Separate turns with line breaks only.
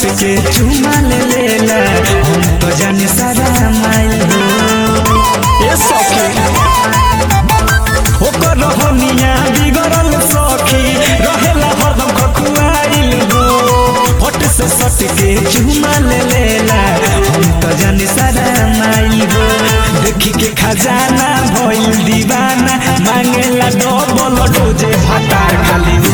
के चुमा ले लेला हम तो जाने सारा माइल हो ए सखी ओकर रहनिया बिगड़ल सखी रहेला हरदम खखुआइल हो फट से सट के चुमा ले लेला हम तो जाने सारा माइल हो देखी के खजाना भइल दीवाना मांगेला डबल डोजे भातार खाली